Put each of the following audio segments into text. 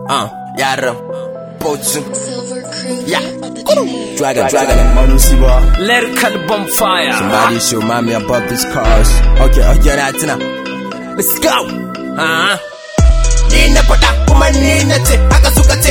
Uh, yaran. Bocin. Yeah. Dragon, dragon. Manusiba. Lyrical bonfire. Somebody show mommy about these cars. Okay, okay, na tuna. Let's go. Uh-huh. Ni na faɗa kuma ni na ce haka suka ce.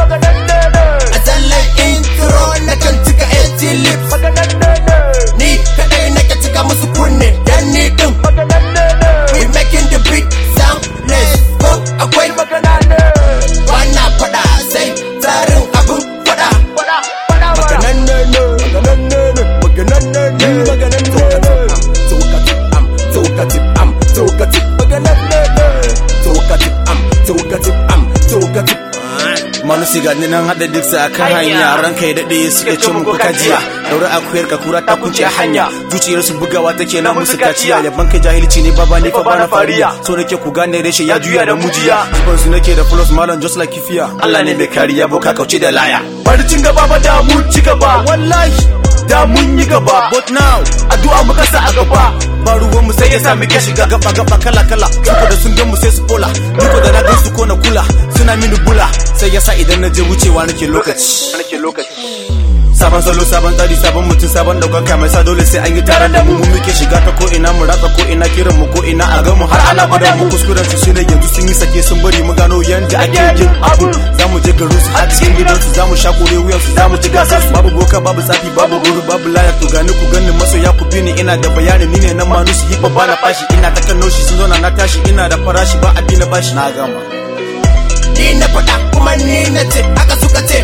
A tsallan intro na kan cika 80 lips. Ni kaɗai nake cika musu kunne dan ni ɗin. We making the beat sound less. Ko akwai magana ne. Wana faɗa sai tsarin abin faɗa. Maganan ne ne, maganan ne ne, maganan ne ne, maganan ne ne. Tokati am, tokati am, tokati maganan ne ne. Tokati am, tokati am, tokati. Manusi ga ni nan haɗa duk sa kan hanya ran kai daɗe suke ce muku kajiya daura akuyar ka kura ta kunce hanya zuciyar su bugawa take na musu kaciya yaban kai jahilci ne baba ni fa bana fariya so nake ku gane reshe ya juya da mujiya zuban su nake da plus malam just like kifiya Allah ne mai kariya boka kauce da laya bari cin gaba ba da mun ci gaba wallahi da mun yi gaba but now addu'a muka sa a gaba ba ruwan mu sai ya sa muke shiga gaba gaba kala kala saboda sun gan mu sai su fola duka da na gan su ko na kula suna mini bula sai yasa idan na je wucewa nake lokaci nake lokaci sabon salo sabon tsari sabon mutum sabon daukaka mai sa dole sai an yi taron da mu mu muke shiga ta ko ina mu ratsa ko ina kiran mu ko ina a ga mu har ana gwada mu kuskuren su shine yanzu sun yi sake sun bari mu gano yanda ake yin abu za mu je garin su har cikin gidan su za mu sha kore wuyan su za mu ci gasar su babu boka babu tsafi babu guru babu laya to gani ku gani masoya ku bi ni ina da bayani ni ne na manu su hip ba na fashi ina ta kan noshi sun zauna na tashi ina da farashi ba a na bashi na gama Ni na faɗa kuma ni na ce haka suka ce.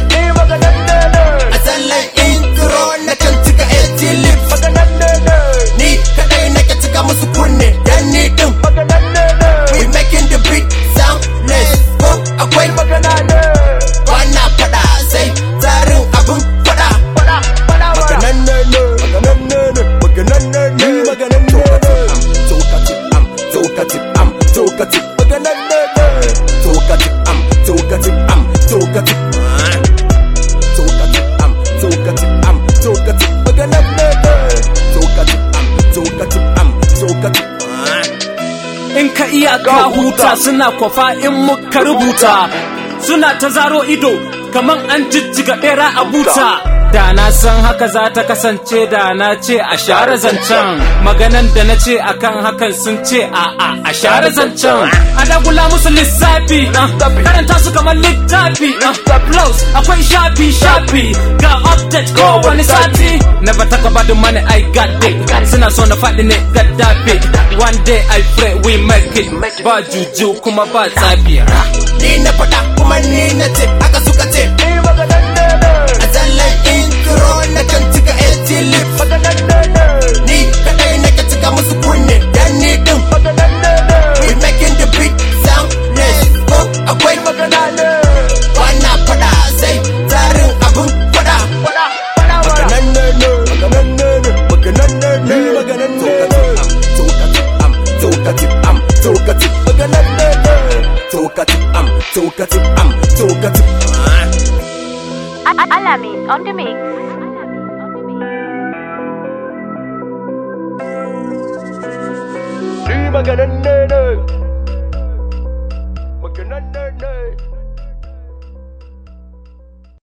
A tsallan intro na kan cika 80 lips. Ni kaɗai nake cika musu kunne dan ni ɗin. We making the beat sound less. Ko akwai magana ne. Wana faɗa sai tsarin abin faɗa. Maganan ne ne, maganan ne ne, maganan ne ne, maganan ne ne. Tokati am, tokati am, tokati maganan ne ne. Tokati am, tokati am, tokati. Tokati am, tokati am, tokati maganan ne ne. Tokati am, tokati am, tokati. In ka iya ka huta suna kwafa in muka rubuta. Suna ta zaro ido kaman an jijjiga bera a buta. Da na san haka za ta kasance da na ce a share zancen maganan da na ce akan hakan sun ce a a a share zancen a dagula musu lissafi uh, karanta su kamar littafi uh, plus akwai shafi shafi ga update ko wani sati never talk about the money I got it suna so na faɗi ne gaddafi one day I pray we make it ba juju kuma ba tsafi Ni na faɗa kuma ni na ce haka suka ce. A tsallan intro na kan cika 80 lips. Ni kaɗai nake cika musu kunne dan ni ɗin. We making the beat sound less. Ko akwai magana ne. Wana faɗa sai tsarin abin faɗa. Maganan ne ne, maganan ne ne, maganan ne ne, maganan ne ne. Tokati am, tokati am, tokati, maganan ne ne. Tokati am, tokati am, tokati. Alamin on the mix. Ni maganan ne ne